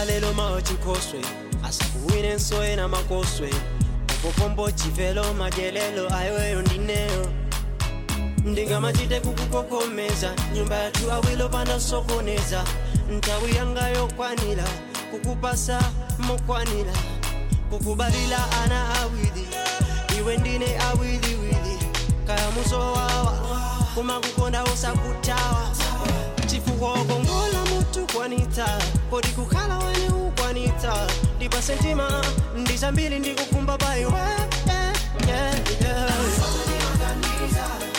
kukhala lelo mawa chinkhoswe asakuwine nsoyena makoswe upopombo chivelo madyelelo ayoyo ndineyo ndingamachite kukukokomeza nyumba yathu awilo panda sokoneza nthawi yanga yokwanira kukupasa mokwanira kukubalira ana awiri iwe ndine awiriwiri kaya muzowawa kumakukonda usakutawa chifukwa ukongola mutu kwanita podi kukhala wene ukwanita ndipa sentima ndizambiri ndikukumba paiwe yeah, yeah, yeah.